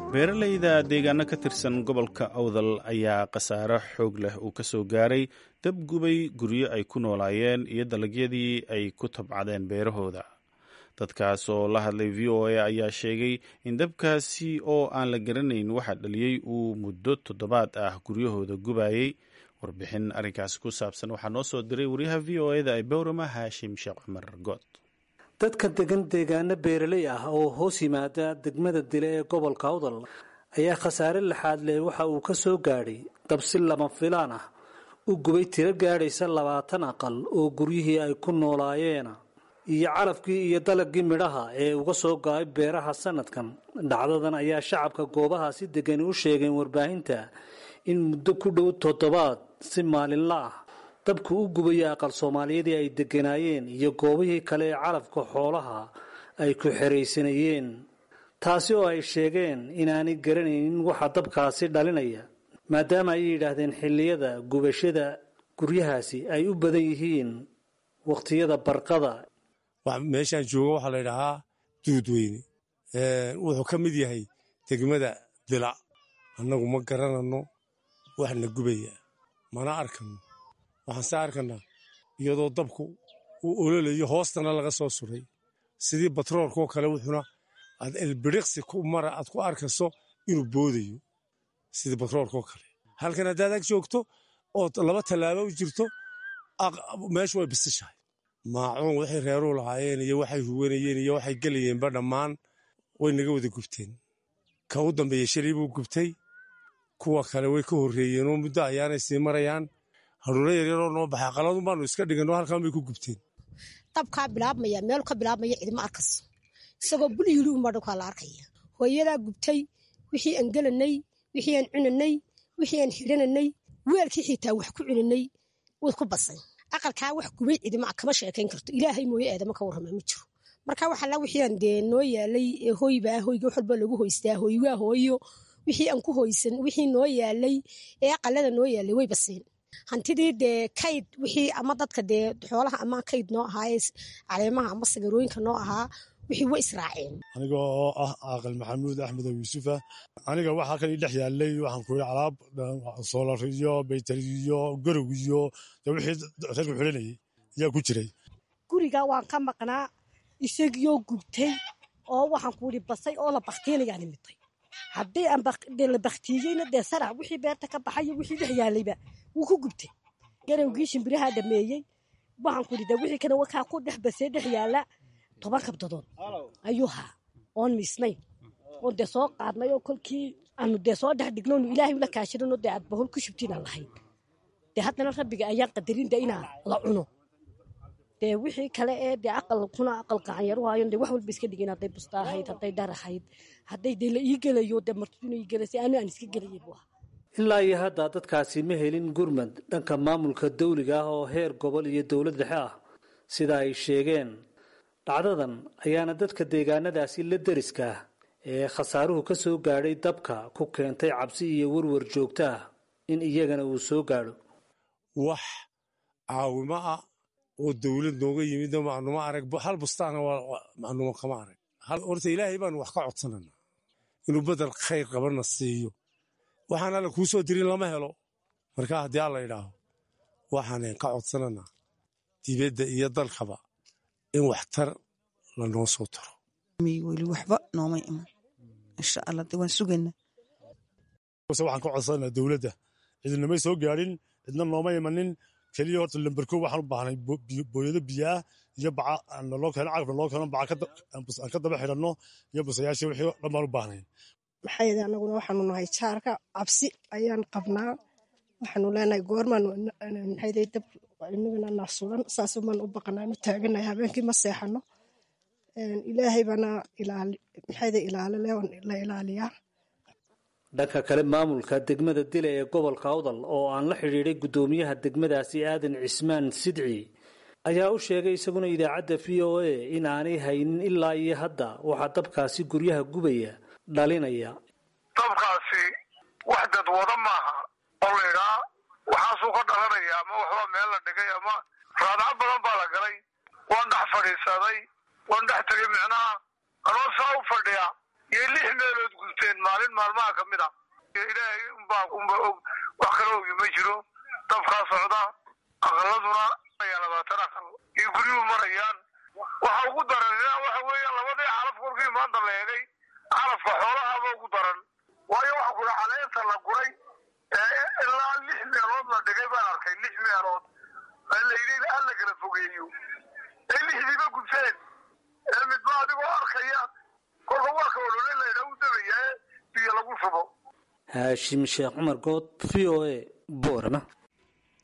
beeralayda deegaano ka tirsan gobolka awdal ayaa khasaare xoog leh uu ka soo gaaray dab gubay guryo ay ku noolaayeen iyo dalagyadii ay ku tabcadeen beerahooda dadkaas oo la hadlay v o a ayaa sheegay in dabkaasi oo aan la garanayn waxa dhaliyey uu muddo toddobaad ah guryahooda gubayey warbixin arrinkaasi ku saabsan waxaa noo soo diray wariyaha v o eda ee bowrama haashim sheekh cumar good dadka degan deegaano beeraley ah oo hoos yimaada degmada dile ee gobolka awdal ayaa khasaare laxaad leh waxa uu ka soo gaadhay dabsi lama filaan ah u gubay tiro gaadhaysa labaatan aqal oo guryihii ay ku noolaayeena iyo calafkii iyo dalagii midhaha ee uga soo go-ay beeraha sanadkan dhacdadan ayaa shacabka goobahaasi degani u sheegeen warbaahinta in muddo ku dhow toddobaad si maalinla ah dabku u gubaya aqal soomaaliyadii ay degganaayeen iyo goobihii kale ee calafka xoolaha ay ku xeraysanayeen taasi oo ay sheegeen inaanay garanaynin waxa dabkaasi dhalinaya maadaama ay yidhaahdeen xilliyada gubashada guryahaasi ay u badan yihiin wakhtiyada barqada meeshaan jooga waxaa la ydhahaa duudweyne wuxuu ka mid yahay degmada dila annagu ma garanano waxna gubaya mana arkano waxaan se arkanaa iyadoo dabku uu ololayo hoostana laga soo suray sidii batroolkoo kale wuxuna aad elbiriqsi ku mara aad ku arkayso inuu boodayo sidii batroolkoo kale halkan haddaad ag joogto ood laba tallaabo u jirto meeshu way bisishahay maacuun waxay reeruu lahaayeen iyo waxay huwanayeen iyo waxay gelayeenba dhammaan way naga wada gubteen ka u dambeeya shalay buu gubtay kuwa kale way ka horreeyeenoo muddo ayaanay sii marayaan haruuro yaryaroo noo baxay aqaladun baanu iska dhiganoo halkan bay ku gubteen dabkaa bilaabmaya meel ka bilaabmaya cidima arkaso isagoo bul yidhi unbaa dhulkaa la arkaya hooyadaa gubtay wixii aan gelanay wixii aan cunanay wixii aan xidhananay weelkii xitaa wax ku cunanay way ku basay aqalkaa wax gubay cidima kama sheekayn karto ilaahay mooye aadama ka warrama ma jiro marka waxala wixii aan dee noo yaalay hoybaa hoyga wax walba lagu hoystaa hooywaa hooyo wixii aan ku hoysan wixii noo yaalay ee aqalada noo yaalay way baseen hantidii dee kayd wixii ama dadka dee xoolaha ama kayd noo ahaa caleemaha ama sagarooyinka noo ahaa wixii way israaceen aniga oo ah caaqil maxamuud axmed oo yuusufa aniga waxaa kan ii dhex yaalay waxaan ku yidhi alaab soolar iyo baytari iyo gorog iyo dee wixii reerku xulinayay ayaa ku jiray guriga waan ka maqnaa isagiyo gubtay oo waxaan ku yidhi basay oo la baktiinayaa nimitay haddii aan la baktiiyeyna dee sarac wixii beerta ka baxayo wixii dhex yaalayba wuu ku gubtay garowgii shimbirahaa dhameeyey waxaan ku yidhi dee wixii kana wakaa ku dhex basee dhex yaala toban kabdadood ayuu haa oon miisnayn oon dee soo qaadnay oo kolkii aanu dee soo dhex dhigno nu ilaahay ula kaashanano dee aad bahol ku shubtiinaan lahayn dee haddana rabbiga ayaan qadarin dee inaa la cuno dee wixii kale ee dee aqal kuna aqal gacanyaru haayon dee wax walba iska dhigin hadday busta ahayd hadday dhar ahayd hadday dee la ii gelayo dee martiduna ii gelaysay anu aan iska gelayay buu ahaa ilaa iyo hadda dadkaasi ma helin gurmad dhanka maamulka dawliga ah oo heer gobol iyo dowlad dhexe ah sida ay sheegeen dhacdadan ayaana dadka deegaanadaasi la deriska ah ee khasaaruhu ka soo gaadhay dabka ku keentay cabsi iyo warwar joogto ah in iyagana uu soo gaadho wax caawimo ah oo dowlad nooga yimid macnuma arag hal bustaana macnuma kama arag horta ilaahay baanu wax ka codsanana inuu bedel khayr qabana siiyo waxaan alla kuu soo dirin lama helo marka haddii alla idhaaho waxaanan ka codsananaa dibadda iyo dalkaba in waxtar lanoo soo taro weli waxba nooma iman insha allah de waan sugaynaa waxaan ka codsananaa dowladda cidinamay soo gaadhin cidna nooma imanin keliya horta lamberko waxaan u baahnay booyado biyaah iyo baca naloo keeno cagaf naloo keeno baca aan ka daba xidhanno iyo busayaashii wixii dhan baan u baahnay maxaa yeele annaguna waxaanu nahay jaarka cabsi ayaan qabnaa waxaanu leenahay goormaan maxayday dab inagana naasulan saasoo maan u baqanaanu taaganahay habeenkii ma seexano ilaahay baana maxayday ilaalile la ilaaliyaa dhanka kale maamulka degmada dile ee gobolka awdal oo aan la xidhiidhay guddoomiyaha degmadaasi aadan cismaan sidci ayaa u sheegay isaguna idaacadda v o a in aanay haynin ilaa iyo hadda waxaa dabkaasi guryaha gubaya dhalinaya dabkaasi wax dadwado maaha oo la idhaa waxaasuu ka dhalanaya ama waxbaa meel la dhigay ama raadco badan baa la galay waan dhex fadhiisaday waan dhex tegay micnaha anoo saa u fadhiya iyo lix meelood gubteen maalin maalmaha ka mid a ilaahay unbaa unba og wax kala ogi ma jiro dabkaa socda aqaladuna ayaa labaatan aqal iyo guryuhu marayaan waxa ugu daran waxa weeya labadii calaf korkii maanta la eegay calafka xoolahaaba ugu daran waayo waxa kula caleenta la guray ilaa lix meelood la dhigay baan arkay lix meelood layidhi ha la kala fogeeyo ee lixdiiba gubteen ee midba adigoo arkaya kolka waa ka olole laydha u dabaya biyo lagu shubo haashim sheekh cumar good v o a boorama